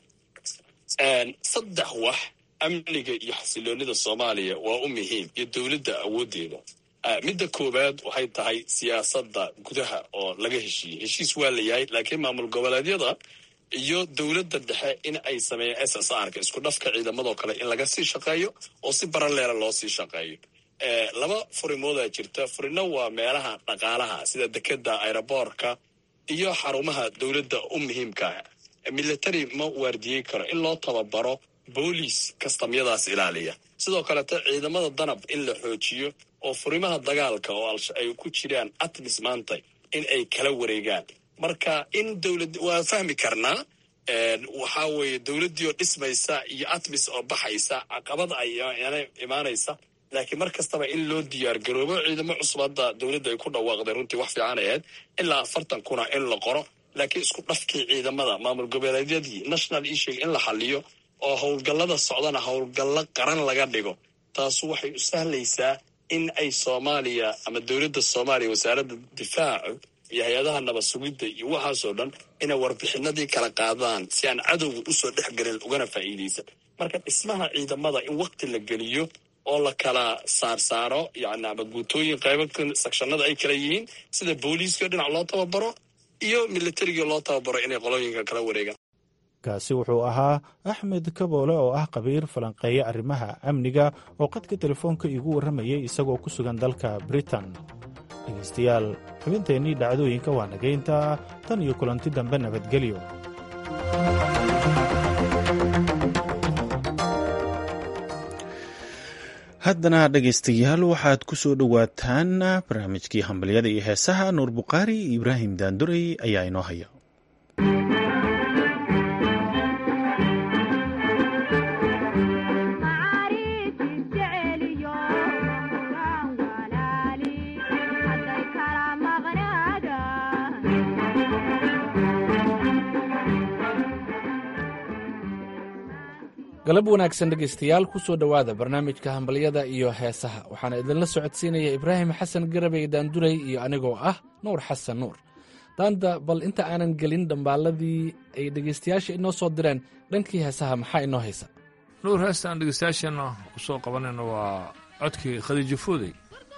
saddex wax amniga iyo xasiloonida soomaaliya waa u muhiim iyo dowladda awooddeeda midda koowaad waxay tahay siyaasadda gudaha oo laga heshiiyey heshiis waa la yahay laakiin maamul goboleedyada iyo dowladda dhexe in ay sameeyaan s s r ka isku dhafka ciidamadoo kale in laga sii shaqeeyo oo si baraleela loo sii shaqeeyo laba furimoodaa jirta furino waa meelaha dhaqaalaha sida dekeda aeroboorka iyo xarumaha dowladda u muhiimkaa military ma waardiyey karo in loo tababaro booliis kastamyadaas ilaaliya sidoo kaleta ciidamada danab in la xoojiyo oo furimaha dagaalka oo ay ku jiraan atmis maanta in ay kala wareegaan marka in dowlad waa fahmi karnaa waxaa weeye dowladdii oo dhismaysa iyo atmis oo baxaysa caqabada ay imaanaysa laakiin mar kastaba in loo diyaar garoobo ciidamo cusub hadda dowladda ay ku dhawaaqday runtii wax fiican ahayd ilaa afartan kuna in la qoro laakiin isku dhafkii ciidamada maamul goboleedyadii national issue in la xaliyo oo howlgallada socdana howlgallo qaran laga dhigo taasu waxay u sahlaysaa in ay soomaaliya ama dowladda soomaaliya wasaaradda difaacu iyo hay-adaha nabad sugidda iyo waxaasoo dhan inay warbixinadii kala qaadaan si aan cadowga usoo dhex gelin ugana faa'iidaysan marka dhismaha ciidamada in wakti la geliyo oo la kala saarsaaro yani ama guutooyin qaybo sakshanada ay kala yihiin sida booliiskao dhinac loo tababaro iyo militarigii loo tababaro inay qolooyinka kala wareegaan kaasi wuxuu ahaa axmed kaboole oo ah qabiir falanqeeya arrimaha amniga oo qadka telefoonka iigu warramayay isagoo ku sugan dalka britain dhegaystayaal xubinteennii dhacdooyinka waa nagayntaa tan iyo kulanti dambe nabadgelyo haddana dhegaystayaal waxaad ku soo dhowaataan barnaamijkii hambalyada iyo heesaha nuur bukhaari iyo ibraahim daandurey ayaa inoo haya galab wanaagsan dhegaystayaal ku soo dhowaada barnaamijka hambalyada iyo heesaha waxaana idinla socodsiinaya ibraahim xasan garabey daanduray iyo anigoo ah nuur xasan nuur daanda bal inta aanan gelin dhambaaladii ay dhegaystayaasha inoo soo direen dhankii heesaha maxaa inoo haysa nuur heestaan dhegaystayaasheenna u soo qabanayna waa codkii khadiijo foodey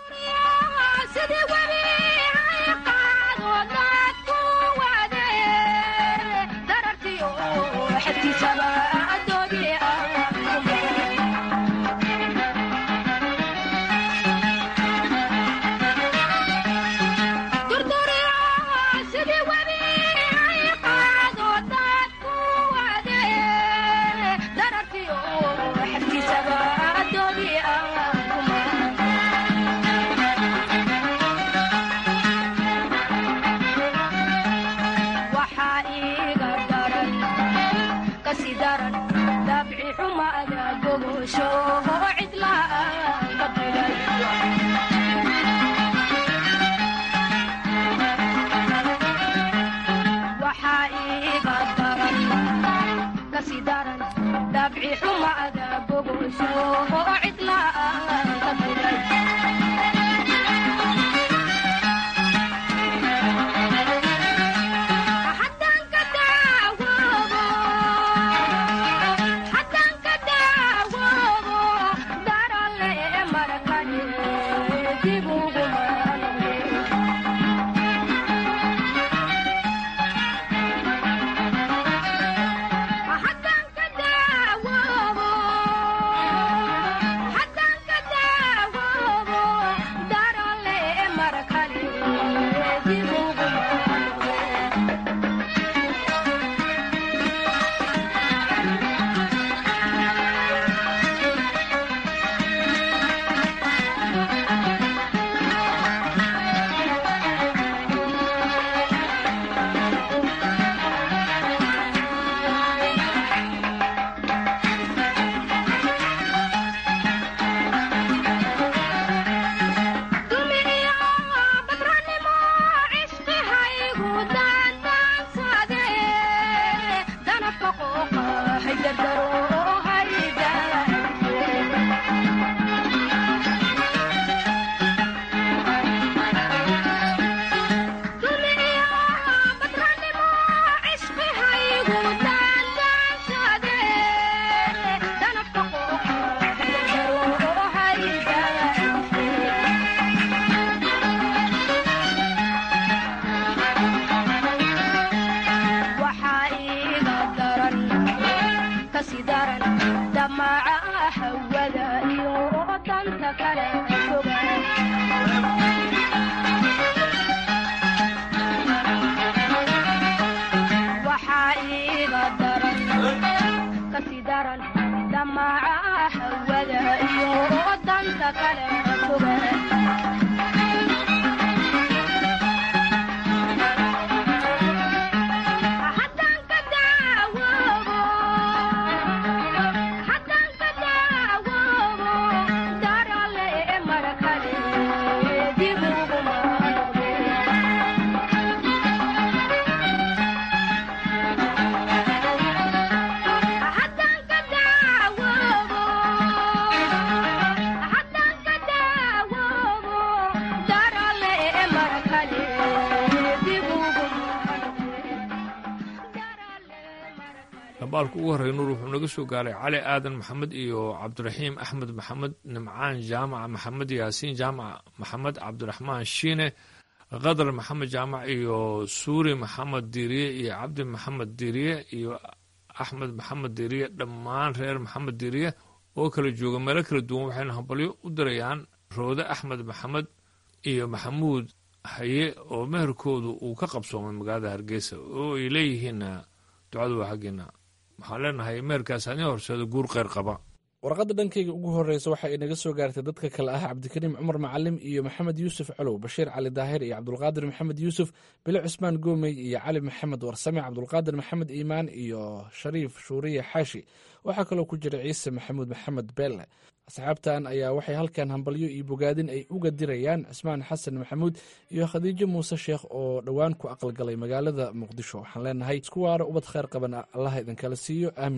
dambaalka ugu horreya nuur wuxuu naga soo gaaray cali aadan maxamed iyo cabdiraxiim axmed maxamed nimcaan jaamac maxamed yaasiin jaamac maxamed cabdiraxmaan shiine qadar maxamed jaamac iyo suuri maxamed diiriye iyo cabdi maxamed diiriye iyo axmed maxamed diiriye dhammaan reer maxamed diiriye oo kala jooga meelo kala duwan waxayna hambalyo u dirayaan roode axmed maxamed iyo maxamuud haye oo meherkoodu uu ka qabsoomay magaalada hargeysa oo ay leeyihiin ducadu waa xaggeena waxaan leenahay meherkaas hadii horseeda guur kheyr qaba warqadda dhankayga ugu horreysa waxa ay naga soo gaartay dadka kale ah cabdikariim cumar macalim iyo maxamed yuusuf colow bashiir cali daahir iyo cabdulqaadir maxamed yuusuf bile cusmaan goomey iyo cali maxamed warsame cabdulqaadir maxamed iimaan iyo shariif shuuriye xaashi waxaa kaloo ku jira ciise maxamuud maxamed beelle asxaabtan ayaa waxay halkan hambalyo iyo bogaadin ay uga dirayaan cismaan xasan maxamuud iyo khadiijo muuse sheekh oo dhowaan ku aqalgalay magaalada muqdisho waxaan leenahay isku waaro ubad kheyr qaban allaha idinkala siiyo aamiin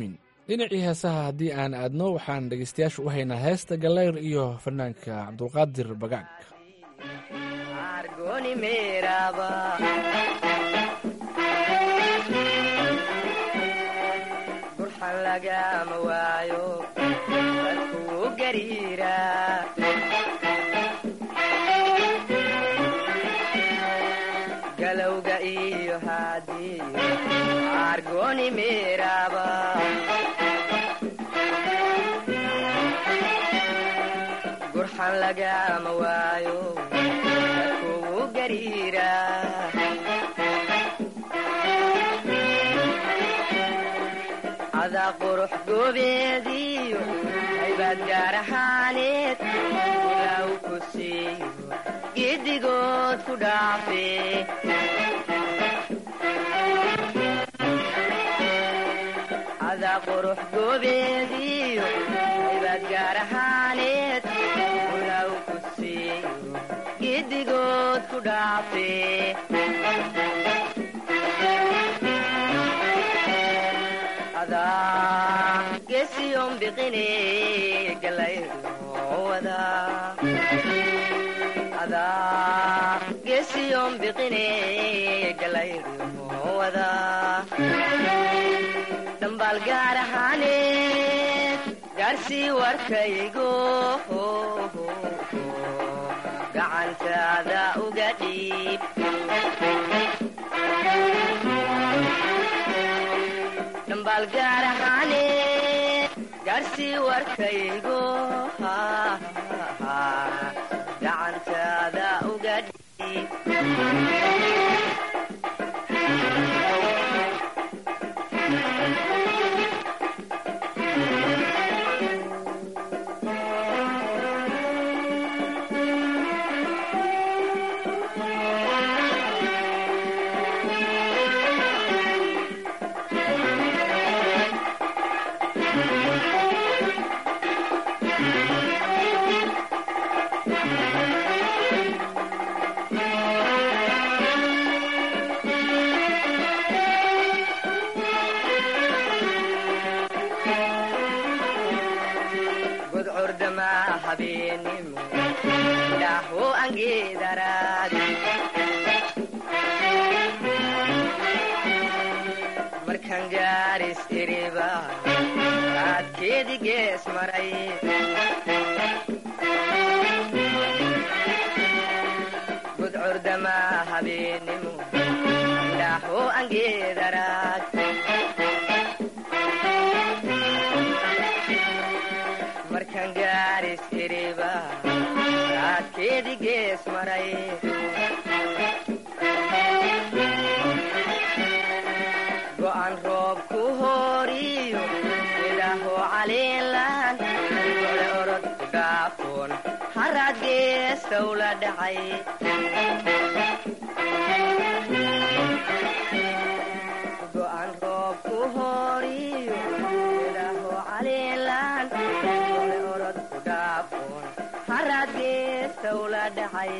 dhinacii heesaha haddii aan aadno waxaan dhegaystayaasha u haynaa heesta gallayr iyo fanaanka cabdulqaadir bagaag burxan lagama waayo dadkuu gariira galowga iyo haadii argoni meeraba gurxan lagama waayo dadkuu gariira adaa qurux goobeediyo aybaad gaar ahaaneed ilaaw ku siiyo giddigood ku dhaafe adaa qurux goobeediyo aybaad gaar ahaaneed ilaaw ku siiyo giddigood ku dhaafe gesiyon biqine galayda adaa gesiyon biqine galaydo wada dhambaal gaar ahaaneed gaarsii warkaygo gacantaada uga dhiib dhambaal gaar ahaaneed gaarsii warkaygo gacantaada uga dhiib gudcurdama habeenimo dhaaho angeedaraad markan gaaris iriba raadkeedi gees maray gudcurdama habeenimo dhaaho angeedaraad markan gaaris iriba raadkeedi gees maray go'an roob ku hooriyo ilaaho caliinlaan gole orod ku dhaafoon haraad geestow la dhacay go'an roob ku hooriyo ilaaho caliinlaan gole orod ku dhaafoon haraad geestow la dhacay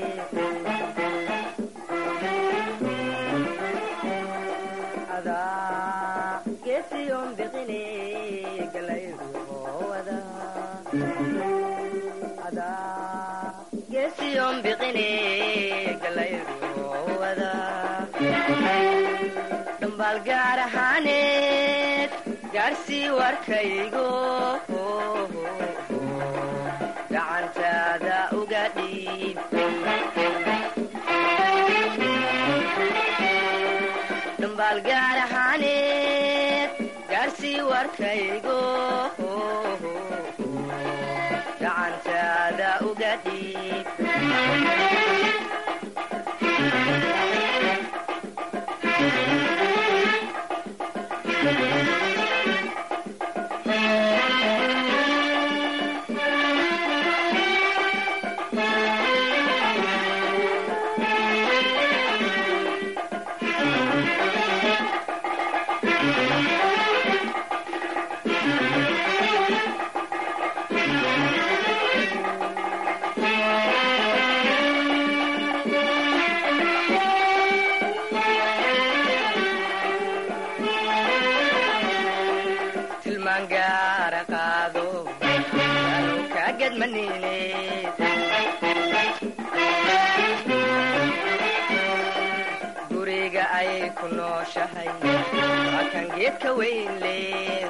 adaa geesiyon biqine galayruwada adaa geesiyon biqine galayruwada dhambaal gaar ahaaneed gaarsii warkaygo gacantaada uga dhiib dhambaal gaar ahaaneed gaarsii warkaygo gacantaada uga dhiib gadmanine guriga ay ku nooshahay waa kan geedka weyn leh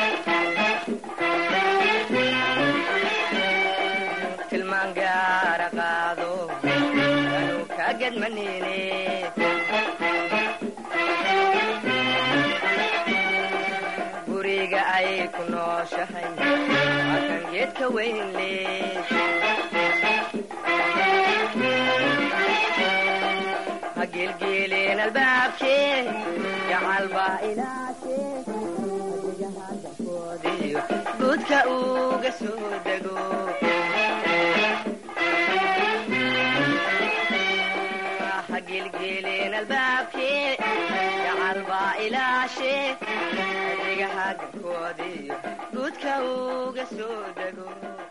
tilmaan gaara qaado anuu kaa gadmanine guriga ay ku nooshahay waa kan geedka weyn leh ha gelgeelin albaabkee gacalbaa ilaashee adigahaagakoodiyo guudka uga soo dego ha gelgeelin albaabkee gacalbaa ilaashee adigahaagakoodiyo guudka uga soo dego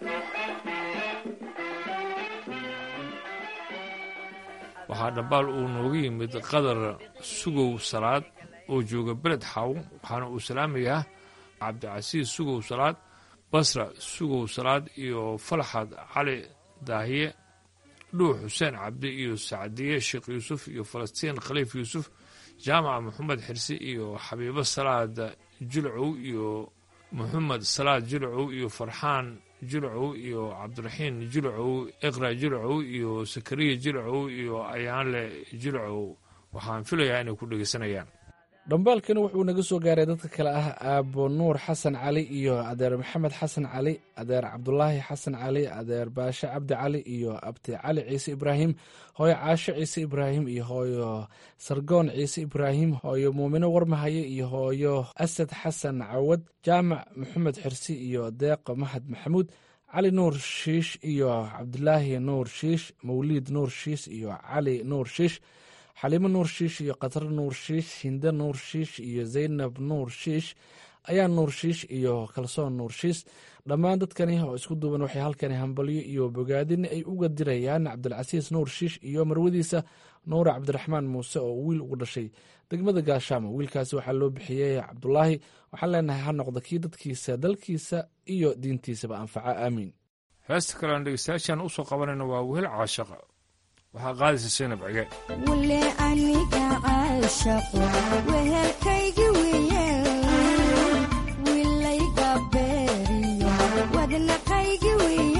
waxaa dhambaal uu nooga yimid qadar sugow salaad oo jooga beled xaw waxaana uu salaamayaa cabdicasiis sugow salaad basra sugow salaad iyo falaxad cali daahiye dhuux xuseen cabdi iyo sacdiye sheekh yuusuf iyo falastiin khaliif yuusuf jaamaca maxamed xirsi iyo xabiibo salaad jilcow iyo maxamed salaad jilcow iyo farxaan jilcow iyo cabdiraxiin jilcow iqra jilcow iyo sakariya jilcow iyo ayaanle jilcow waxaan filayaa inay ku dhegeysanayaan dhambaalkani wuxuu naga soo gaaray dadka kale ah aabo nuur xasan cali iyo adeer maxamed xasan cali adeer cabdulaahi xasan cali adeer baashe cabdi cali iyo abti cali ciise ibraahim hooyo caasho ciise ibraahim iyo hooyo sargoon ciise ibraahim hooyo muumino warmahaye iyo hooyo asad xasan cawad jaamac maxamed xirsi iyo deeqo mahad maxamuud cali nuur shiish iyo cabdulaahi nuur shiish mawliid nuur shiish iyo cali nuur shiish xaliimo nuur shiish iyo katar nuur shiish hinde nuur shiish iyo zaynab nuur shiish ayaa nuur shiish iyo kalsoon nuur shiish dhammaan dadkani oo isku duuban waxay halkani hambalyo iyo bogaadin ay uga dirayaan cabdilcasiis nuur shiish iyo marwadiisa nuura cabdiraxmaan muuse oo wiil ugu dhashay degmada gaashaamo wiilkaasi waxaa loo bixiyey cabdulaahi waxaan leenahay ha noqda kii dadkiisa dalkiisa iyo diintiisaba anfaca aamiin heesta kalean dhegeystayaashaan usoo qabanayna waa wehel caashaqa waxaa qaadaysa saynab cige wule aniga caashaqo wehelkaygi weeyaan wilayga beeriyo wadnaqaygi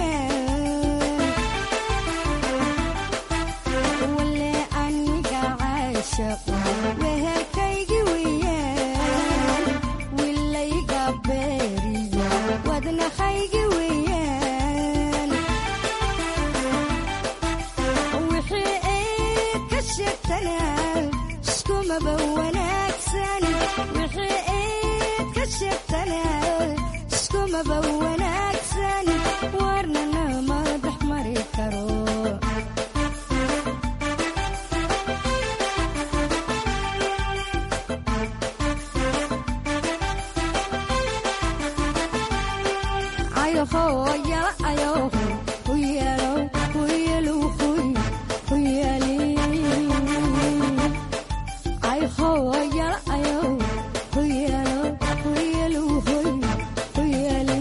weeyaan wule aniga caashaqo wehelkaygi weeyaan wilayga beeriyo wadnaqaygi weeyaan wixii eed ka sheegtanaa iskumaba wanaagsan wixii eed ka sheegtanaa iskumaba wanaagsan warnana ma dhex mari karo ayoho yala ayoho kuyalo kuyalu kuy kuyali ayoho yala ayoho kuyalo kuyalu kuy kuyali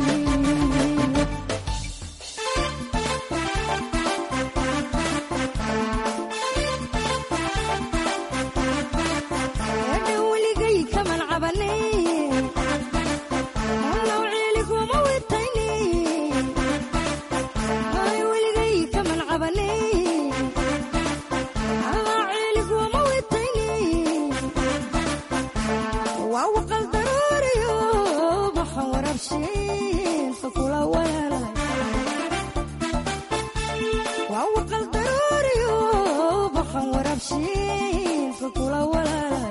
weligay kaman cabanin Allow ciliguma witaynin Ay weligay kaman cabanin Allow ciliguma witaynin Waa waqal daruuriyo baxan warabshiin fakula walaalahay Waa waqal daruuriyo baxan warabshiin fakula walaalahay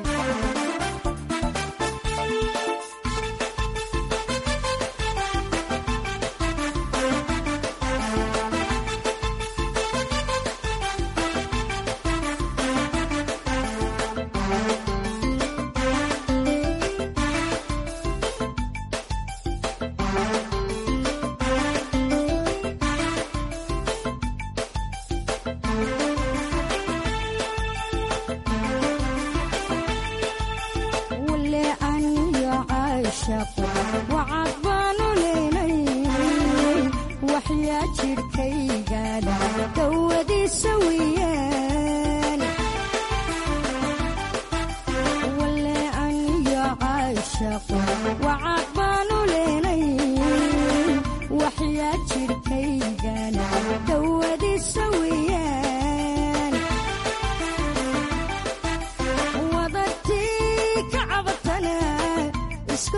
wule aniyo caashaqo wacad baanu leynay wax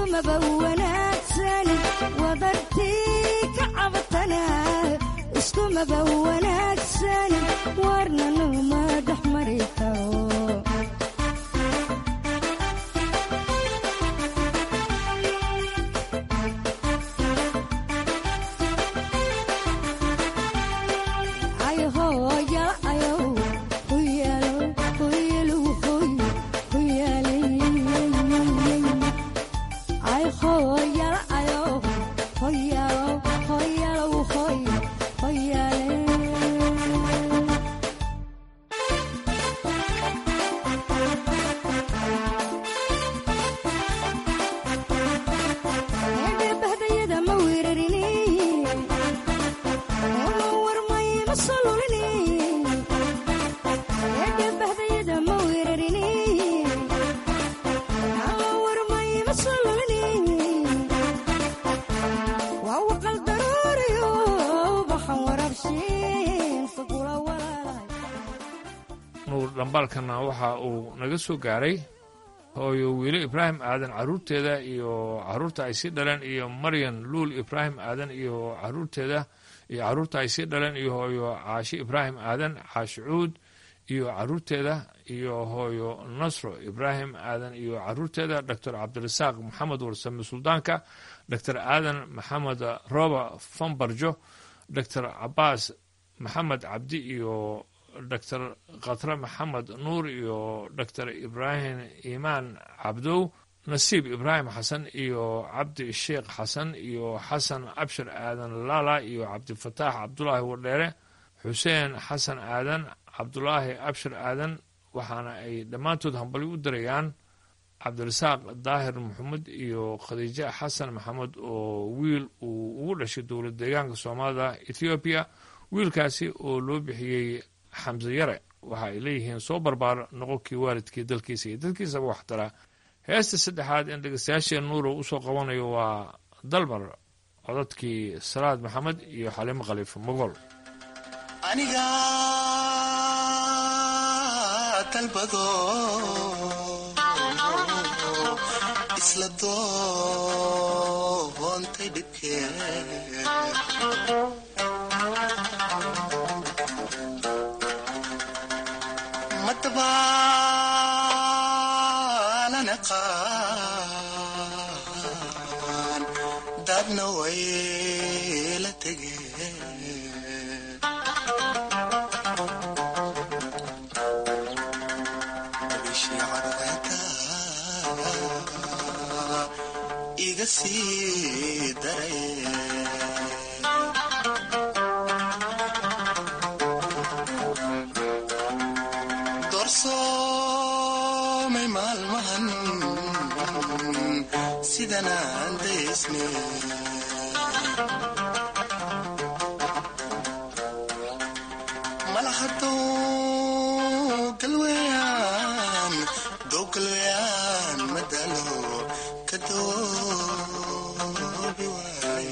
iskumaba wanaagsan wadartii ka cabatana iskumaba wanaagsan warna numa dhex mari karo nuur dhambaalkana waxa uu naga soo gaaray hooyo wiilo ibraahim aadan caruurteeda iyo caruurta ay sii dhaleen iyo maryan luul ibraahim aadan iyo caruurteeda iyo caruurta ay sii dhaleen iyo hooyo caashi ibraahim aadan caashi cuud iyo caruurteeda iyo hooyo nasro ibraahim aadan iyo caruurteeda doctor cabdirasaaq maxamed warsame suldaanka doctor aadan maxamed roba fambarjo doctor cabaas maxamed cabdi iyo doctor khatre maxamed nuur iyo doctor ibraahim imaan cabdow nasiib ibraahim xasan iyo cabdi sheekh xasan iyo xasan abshir aadan laala iyo cabdifataax cabdulaahi wardheere xuseen xasan aadan cabdulaahi abshir aadan waxaana ay dhammaantood hambali u dirayaan cabdirasaaq daahir maxamed iyo khadiijo xasan maxamed oo wiil uu ugu dhashay dowlad deegaanka soomaalida ethoobiya wiilkaasi oo loo bixiyey xamse yare waxa ay leeyihiin soo barbaar noqonkii waalidkii dalkiisa iyo dadkiisaba waxtara heesta saddexaad in dhegeystayaasheen nuuro usoo qabanayo waa dalmar codadkii salaad maxamed iyo xalimo khaliifo mogol aniga dalbado isla doontay dhibkee madabaalan aqaan dadna way la tegeen bishii cadceeda iga sii daray doorsoomay maalmahan sidanaan daysne malahadoo galweyaan doo galweyaan madalo ka doobi waaye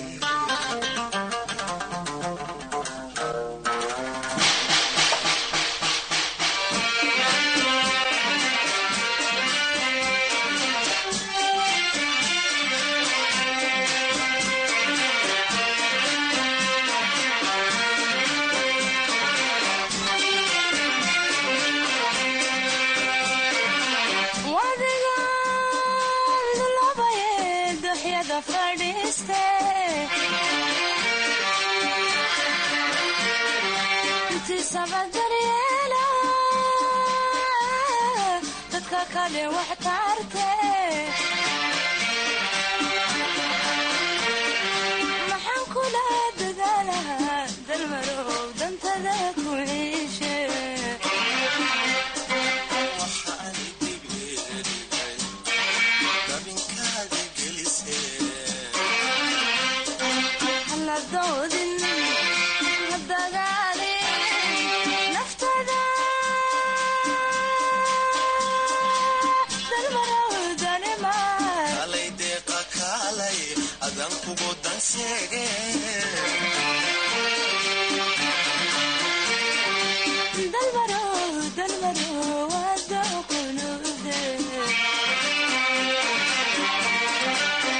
maxaan kula dadaalahaa dalmarow dantada ku ciishe haladoodin hadagaalin naftada dalmarow danimaa kalay deeqa kaalay adan kugu danseege dalmarow dalmarow wada kunuude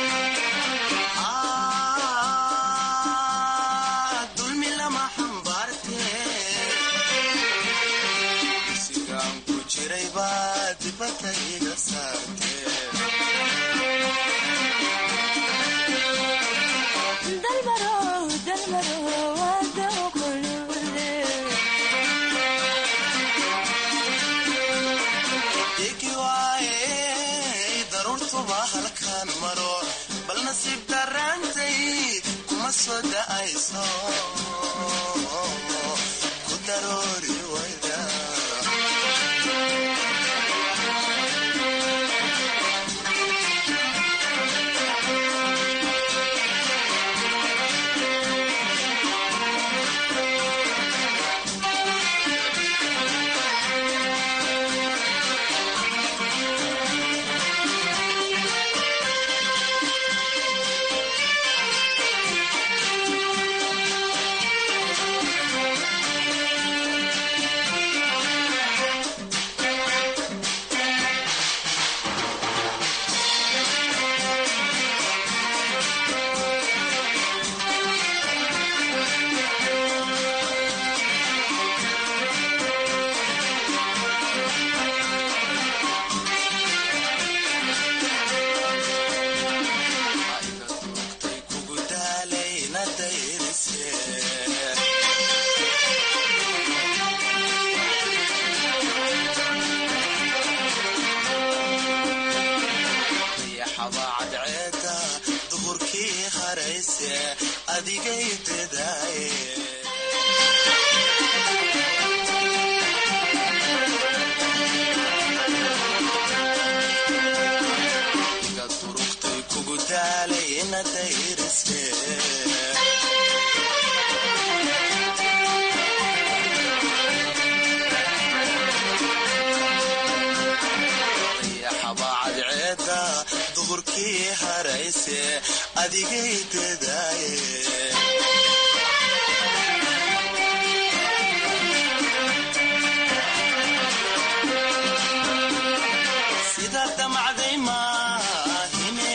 jiray baa dibadda iga saartee dalmaro dalmaro wada qulubde igi waaye daruurtuba halkaan maro bal nasiib daraantay kuma soo da'ayso ku daroori wayda kugu daalayna dayrise dayaxaba cadceeda duhurkii harayse adigay dadaaye iga durugtay kugu daalayna dayrise dayaxaba cadceeda duhurkii harayse adigay dadaaye sida damacday maahine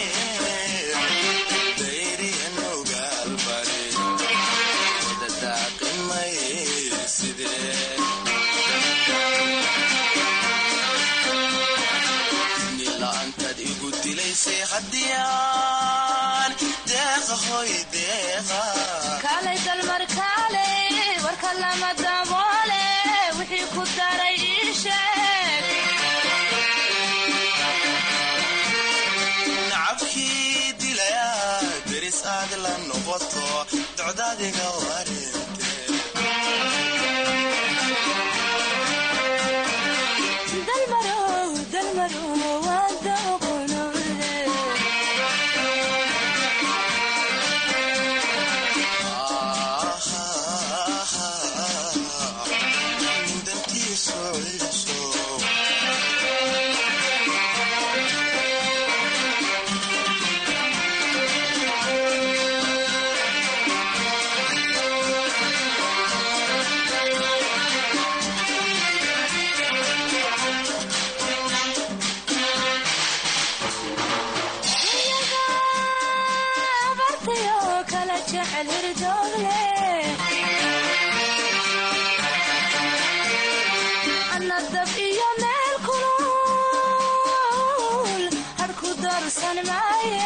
dayriyan ogaalbari wada daaqimay sidee nila'aantaad igu dilaysay haddiyaan deeqa hoy deeqa kaalay dalmar kaalay warka lama daboole wixii ku daray ii sheeg nacabkii dilaya deris aad la noqoto docdaadiga warinte dalmaro dalmaro wada qulubde dantiisu ciiso abartayo kala jecel hirdoogle ana dab iyo meel kulul harku darsan maaye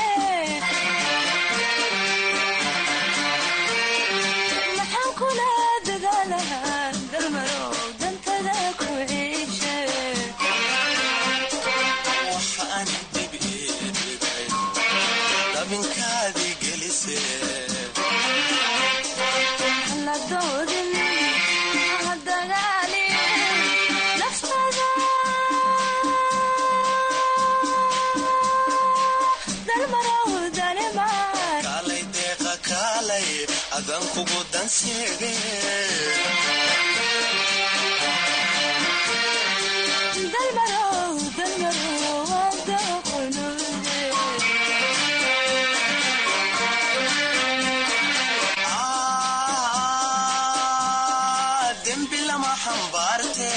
maxaan kula dadaalahaa dalmarow dantada ku ciishe waxaan dib iidhigay dabinkaadii gelise la doodin ha dagaalin naftada dalmarow dalimar kaalay deeqa kaalay adan kugu danseege dalmarow dalmarow wada qulubde dembi lama xambaarte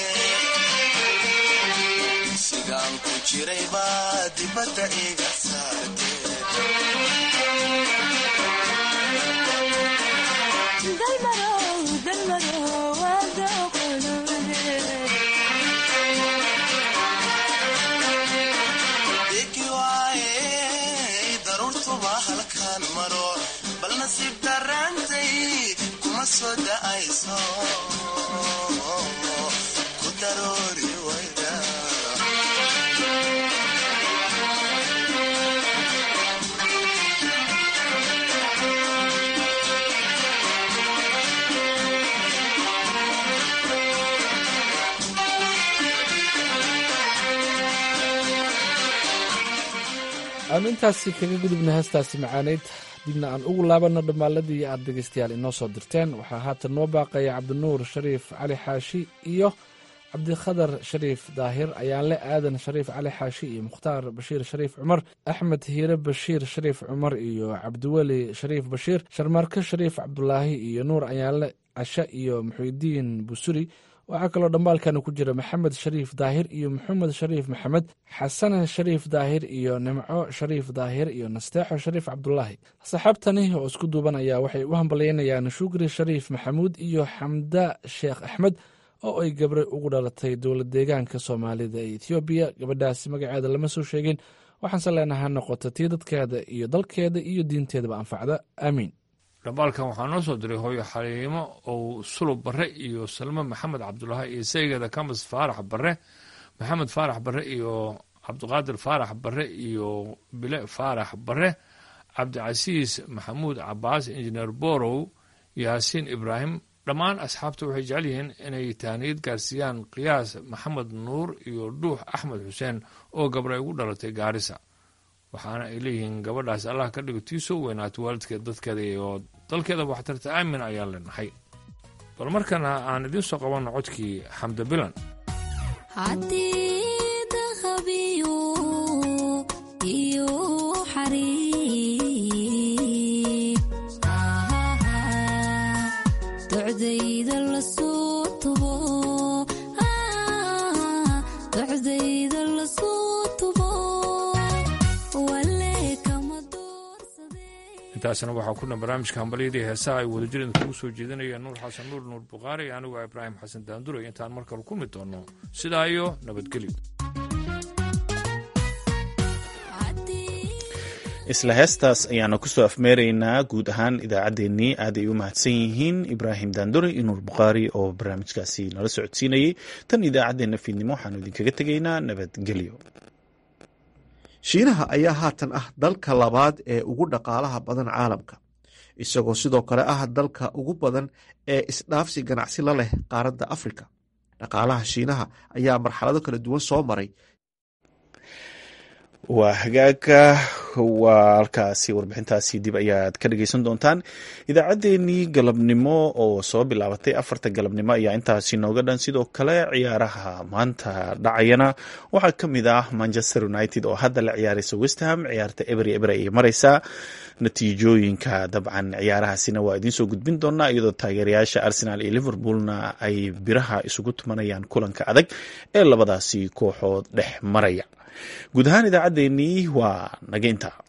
sigaan ku jiray baa dibadda iga saarte dalmarow dalmarow wada qulubde soo da'ayso ku daroori wayda aanu intaasi kaga gudubna heestaasi macaaneyd dibna aan ugu laabanno dhammaaladii aad dhegaystayaal inoo soo dirteen waxaa haatan noo baaqaya cabdinuur shariif cali xaashi iyo cabdikhadar shariif daahir ayaanle aadan shariif cali xaashi iyo mukhtaar bashiir shariif cumar axmed hiire bashiir shariif cumar iyo cabdiweli shariif bashiir sharmaarke shariif cabdulaahi iyo nuur ayaanle cashe iyo muxuudiin busuri waxaa kaloo dhambaalkan ku jira maxamed shariif daahir iyo maxamed shariif maxamed xasane shariif daahir iyo nimco shariif daahir iyo nasteexo shariif cabdulaahi saxaabtani oo isku duuban ayaa waxay u hambalyaynayaan shukri shariif maxamuud iyo xamda sheekh axmed oo ay gabre ugu dhalatay dowlad deegaanka soomaalida ee ethoobiya gabadhaasi magaceeda lama soo sheegin waxaanse leenaha noqota tii dadkeeda iyo dalkeeda iyo diinteedaba anfacda aamiin dhambaalkan waxaa noo soo diray hooyo xaliimo ou sulub barre iyo salmo maxamed cabdulaahi iyo saygeeda kamas faarax barre maxamed faarax barre iyo cabdiqaadir faarax barre iyo bile faarax barre cabdicasiis maxamuud cabaas injineer borow yaasiin ibraahim dhammaan asxaabta waxay jecel yihiin inay tahniyad gaarsiiyaan qiyaas maxamed nuur iyo dhuux axmed xuseen oo gabray ugu dhalatay gaarisa waxaana ay leeyihiin gabadhaas allah ka dhigo tii soo weynaato waalidkeed dadkeeda iyo dalkeeda waxtarta aamin ayaan leenahay bal markana aan idiin soo qabanno codkii xamda bilan intaasna waxaa ku dhan barnaamijka hambalyadii heesaha ay wadajir idinkugu soo jeedinayaan nuur xasan nuur nuur bukhaari anigu ibraahim xasan daanduray intaan mar kale kulmi doono sidaa iyo nabadgelyo isla heestaas ayaanu kusoo afmeeraynaa guud ahaan idaacaddeenii aad ay u mahadsan yihiin ibraahim daandure iyo nuur bukhaari oo barnaamijkaasi nala socodsiinayay tan idaacaddeenna fiidnimo waxaanu idinkaga tegaynaa nabadgelyo shiinaha ayaa haatan ah dalka labaad ee ugu dhaqaalaha badan caalamka isagoo sidoo kale ah dalka ugu badan ee isdhaafsi ganacsi la leh qaaradda afrika dhaqaalaha shiinaha ayaa marxalado kala duwan soo maray waa hagaaga waa halkaasi warbixintaasi dib ayaad ka dhegeysan doontaan idaacaddeenii galabnimo oo soo bilaabatay afarta galabnimo ayaa intaasi nooga dhan sidoo kale ciyaaraha maanta dhacayana waxaa ka mid ah manchester united oo hadda la ciyaaraysa westham ciyaarta ebery eber ayay mareysaa natiijooyinka dabcan ciyaarahaasina waa idiinsoo gudbin doonaa iyadoo taageerayaasha arsenal iyo liverpoolna ay biraha isugu tumanayaan kulanka adag ee labadaasi kooxood dhex maraya guud ahaan idaacaddeenii waa naga intaa